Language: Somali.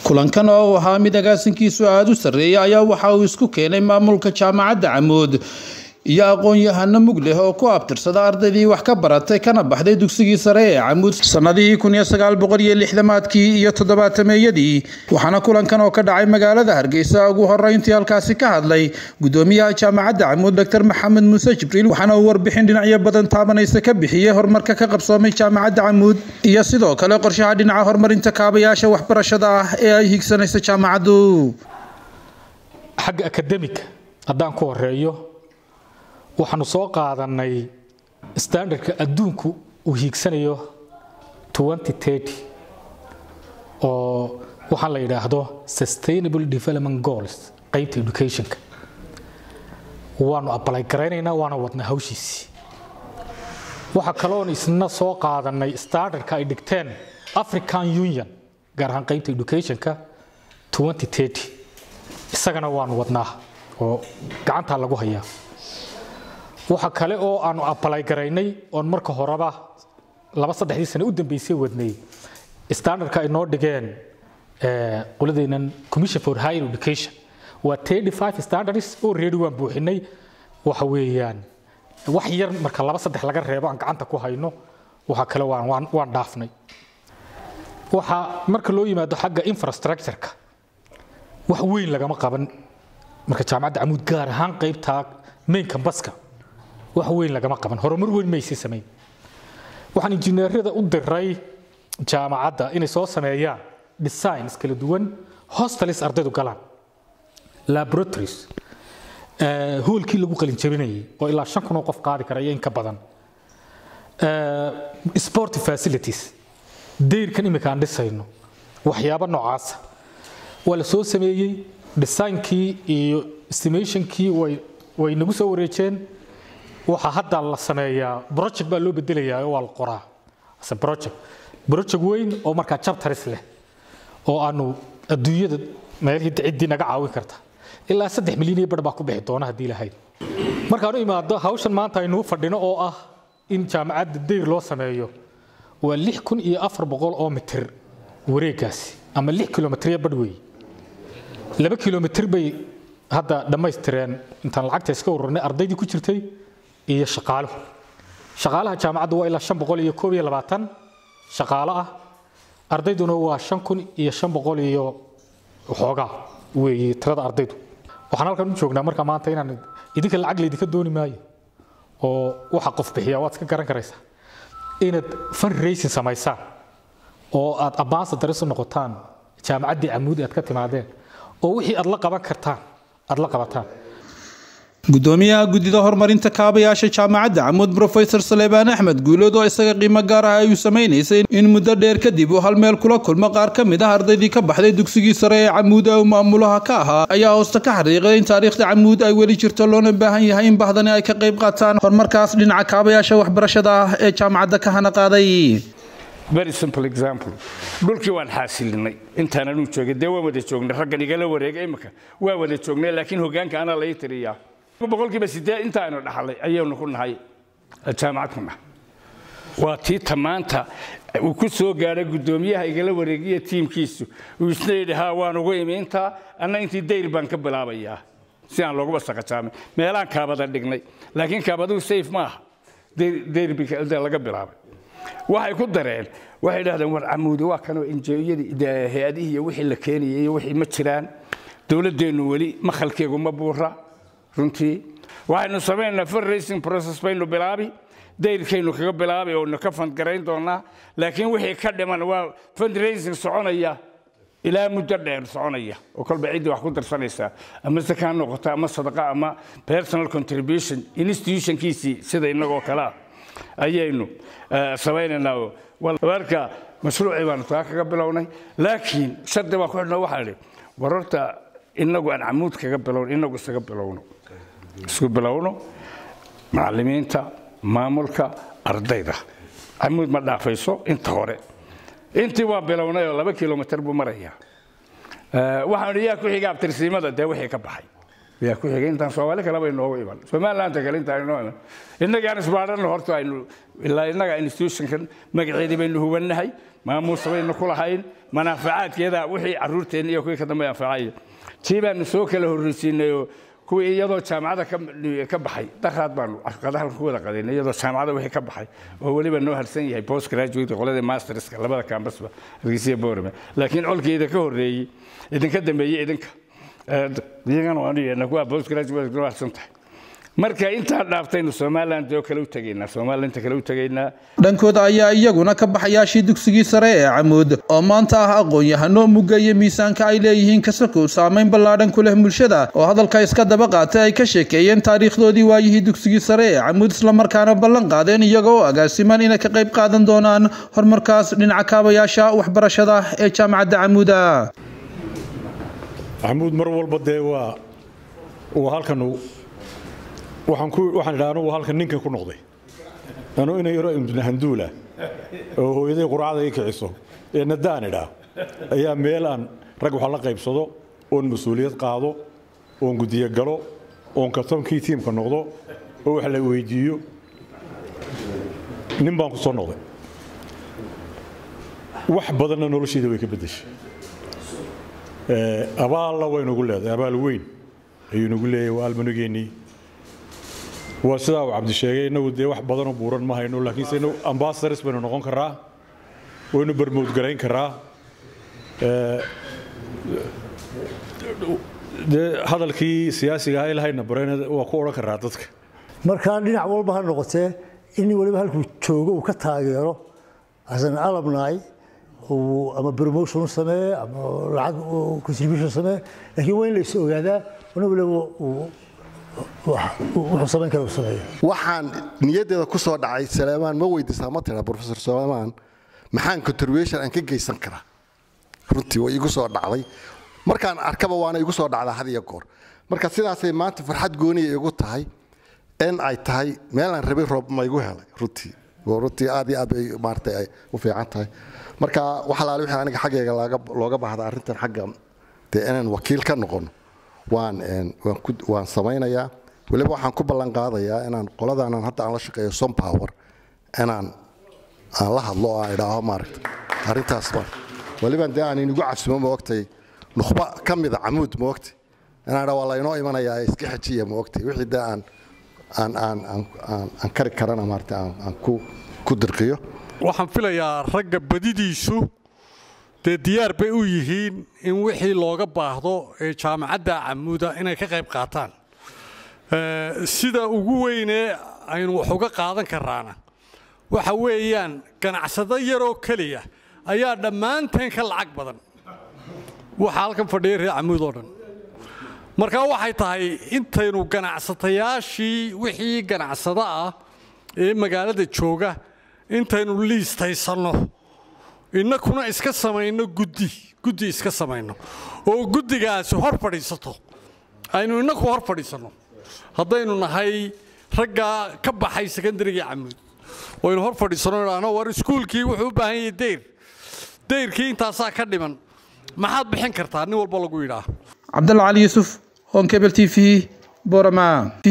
kulankan oo uu ahaa mid agaasinkiisu aada u sarreeya ayaa waxa uu isku keenay maamulka jaamacadda camuud iyo aqoon-yahano mug leh oo ku abtirsada ardaydii wax ka baratay kana baxday dugsigii sare ee camuud sannadihii kun iyo sagaal boqol iyo lixdamaadkii iyo toddobaatameeyadii waxaana kulankan oo ka dhacay magaalada hargeysa ugu horeyntii halkaasi ka hadlay gudoomiyaha jaamacadda camuud doctor maxamed muuse jibriil waxaana uu warbixin dhinacyo badan taabanaysa ka bixiyey horumarka ka qabsoomay jaamacadda camuud iyo sidoo kale qorshaha dhinaca horumarinta kaabayaasha waxbarashada ah ee ay higsanaysa jaamacaddu xagga akademika haddaan ku horeeyo waxaanu soo qaadanay standardka adduunku uu hiigsanayo oo waxaa la yidhaahdo sustainable development goals qaybta educationka waanu abalay garaynaynaa waana wadnaa hawshiisii waxaa kaloon isna soo qaadanay standardka ay dhigteen african union gaar ahaan qaybta educationka isagana waanu wadnaa oo gacantaa lagu hayaa waxa kale oo aanu abalay garaynay oon marka horeba laba saddexdii sane u dambeysay wadnay standardka ay noo dhigeen qoladeenan commission for higher education waa thirty five standards oo reedi waan buuxinay waxa weeyaan wax yar marka laba saddex laga reebo aan gacanta ku hayno waxa kale waan waan waan dhaafnay waxa marka loo yimaado xagga infrastructure-ka wax weyn lagama qaban marka jaamacadda camuud gaar ahaan qaybtaa main cambaska wax weyn lagama qaban horumar weyn maysi samayn waxaan injineerada u diray jaamacadda inay soo sameeyaan designs kala duwan hostalis ardaydu galaan laboratories hoolkii lagu qalin jabinayay oo ilaa shan kun oo qof qaadi kara iyo in ka badan sport facilities dayrkan imika aan dhisayno waxyaabo noocaasa waa la soo sameeyey designkii iyo estimationkii way way nagu soo wareejeen waxaa hadda la sameeyaa project baa loo bedelayaa oo waa la qoraa ase project project weyn oo markaa chapters leh oo aanu adduunyada meelihii ciddii naga caawin karta ilaa saddex milyan iyo bar baa ku bixi doona haddii lahayd markaan u imaado hawshan maanta aynuu fadhino oo ah in jaamacadda dayr loo sameeyo waa lix kun iyo afar boqol oo mitir wareegaasi ama lix kilomitirya badh weeye laba kilomitir bay hadda dhammaystireen intaan lacagta iska ururnay ardaydii ku jirtay iyo shaqaaluhu shaqaalaha jaamacaddu waa ilaa shan boqol iyo koob iyo labaatan shaqaalo ah ardayduna waa shan kun iyo shan boqol iyo waxoogaa weeye tirada ardaydu waxaan halkan u joognaa marka maanta inaan idinka lacag laydinka dooni maayo oo waxa qof bixiya waad iska garan karaysaa inaad fundraising samaysaan oo aad ambassadors u noqotaan jaamacaddii camuudi aad ka timaadeen oo wixii aad la qaban kartaan aad la qabataan gudoomiyaha guddida horumarinta kaabayaasha jaamacadda camuud brofesor saleebaan axmed guulood oo isaga qiimo gaar ah ay u samaynaysay in muddo dheer kadib uu hal meel kula kulmo qaar ka mid ah ardaydii ka baxday dugsigii sare ee camuud ee uu maamulaha ka ahaa ayaa hoosta ka xariiqay in taariikhda camuud ay weli jirto loona baahan yahay in bahdani ay ka qayb qaataan horumarkaas dhinaca kaabayaasha waxbarashada ah ee jaamacadda ka hana qaaday very simple example dhulkii waan xaasilinay intaan anuu joogay dee waan wada joognay raggan igala wareegay imika waa wada joognay laakiin hogaanka anaa lai tiriyaa boqolkiiba siddeed intaaynu dhaxlay ayaynu ku nahay jaamacad ku nahay waa tii tamaanta uu ku soo gaadhay guddoomiyaha igala wareegiya tiimkiisu uu isna yidhi haa waan ugu imi intaa anna intii dayr baan ka bilaabayaa si aan looguba saqajaamay meelaan kaabada dhignay laakiin kaabaduhu safe ma aha dayr laga bilaabay waxay ku dareen waxay dhahdeen war camuudi waa kanoo injiyadii hay-adihii iyo wixii la keenayay iyo wixii ma jiraan dowladdeennu weli makhalkeegu ma buura runtii waxaynu samaynaynaa fundraising process baynu bilaabi dayrkaynu kaga bilaabi oo ka fandgarayn doonaa laakiin wixii ka dhiman waa fundraising soconaya ilaa muddo dheer soconaya oo kolba ciddii wax ku darsanaysaa ama saka ha noqoto ama sadaqa ama personal contribution institutionkiisii sida innagoo kale ah ayaynu samaynaynaa marka mashruucii baanu taa kaga bilownay laakiin shardi baan ku xidhna waxaa idhi war horta inagu aan camuud kaga bilowno inagu isaga bilowno isku bilowno macallimiinta maamulka ardayda camuud ma dhaafayso inta hore intii waa bilownay oo laba kilomitir buu marayaa waxaan yaa ku xiga abtirsiimada dee wixii ka baxay yaa ku xigay intaan soomaali kaleba inoogu iman somalilandta kale intaan inoo iman innagaan isbaadhanna horta aynu ilaa innaga institutionkan magaceedii baynu hubannahay maamuusa baynu ku lahayn manaafacaadkeeda wixii carruurteenna iyo kuwii ka dambe anfacaya tii baanu soo kala horreysiinayoo kuwii iyadoo jaamacada ka baxay daraad baanu qadahalka ku wada qadaynay iyadoo jaamacada wixii ka baxay oo weliba noo harsan yahay post graduate qoladii masterska labada campusba hargeysa boorame laakiin colkii idinka horreeyey idinka dambeeyey idinka iyagana waanu yeedna kuwa post graduate noo harsan tahay marka intaa dhaaftaynu somaliland oo kale u tegaynaa somaliland kale u tegaynaa dhankooda ayaa iyaguna ka baxayaashii dugsigii sare ee camuud oo maanta ah aqoon-yahano mugga iyo miisaanka ay leeyihiin kasakow saameyn ballaadhan ku leh bulshada oo hadalka iska daba qaatay ay ka sheekeeyeen taariikhdoodii waayihii dugsigii sare ee camuud islamarkaana ballan qaadeen iyaga oo agaasiman inay ka qayb qaadan doonaan horumarkaas dhinaca kaabayaasha waxbarashada ee jaamacadda camuuda camuud mar walba dee waa uu halkan waxaan ku waxaan idhaa anugu halkan ninka ku noqday anuu inay yaro imtinahanduula oo hooyaday quracada ii kiciso ee nadaan idhaa ayaa meel aan rag wax la qaybsado oon mas-uuliyad qaado oon gudiyo galo oon kabtankii tiimka noqdo oo wax la weydiiyo nin baan ku soo noqday wax badanna nolosheeda way ka beddeshay abaalla waynugu leedahay abaal weyn ayuu nagu leeyahay waa almanugeennii waa sidaa uu cabdi sheegay innagu dee wax badanoo buuran ma hayno laakiinse innagu ambasadors baynu noqon karaa waynu barmoodgarayn karaa dee hadalkii siyaasiga aha ilahayna barayna waa ku odhan karaa dadka markaa dhinac walba ha noqotee in waliba halkuu joogo uu ka taageero asan alabnaay ama promotion sameeye ama lacag contribution sameeye laakiin waa in la is ogaadaa wana waliba wuxuu samayn kara uu sameeyo waxaan niyaddeeda ku soo dhacay saleemaan ma weydiisaa ma tira professor saleemaan maxaan contribution aan ka geysan karaa runtii way igu soo dhacday markaan arkaba waana igu soo dhacdaa had iyo goor marka sidaasay maanta farxad gooniya igu tahay in ay tahay meelaan rabay roob ma igu helay runtii runtii aad iyo aad bay maaragtay ay u fiican tahay marka waxalaale wixii aniga xaggayga looga baahda arrintan xagga dee inaan wakiil ka noqono waan waan samaynayaa weliba waxaan ku ballan qaadayaa inaan qoladaanan hadda aan la shaqeeyo som power inaan aan la hadlo oo aan idhaaho maaragta arrintaas ma weliba dee aan inigu casumo ma ogtay nukhba ka mida camuud ma ogtay inaan idhaa waa laynoo imanayaa iska xajiya ma ogtay wixii dee aan aan aan aan aan kari karana maaragta aan aan ku ku dirqiyo waxaan filayaa ragga badidiisu dee diyaar bay u yihiin in wixii looga baahdo ee jaamacadda camuuda inay ka qayb qaataan sida ugu weynee aynu wax uga qaadan karaana waxa weeyaan ganacsado yaroo keliya ayaa dhammaanteen ka lacag badan waxa halkan fadhiya reer camuud oo dhan markaa waxay tahay intaynu ganacsatayaashii wixii ganacsado ah ee magaalada jooga intaynu liistaysanno innakuna iska samayno guddi guddi iska samayno oo guddigaasi hor fadhiisato aynu innaku hor fadhiisanno haddaynu nahay raggaa ka baxay sekondarigii camuud waynu hor fadhiisanno idhaahno war iskuulkii wuxuu u baahan yahay deyr deyrkii intaasaa ka dhiman maxaad bixin kartaa nin walba lagu yidhaah cabdalla cali yuusuf honkebel t v borama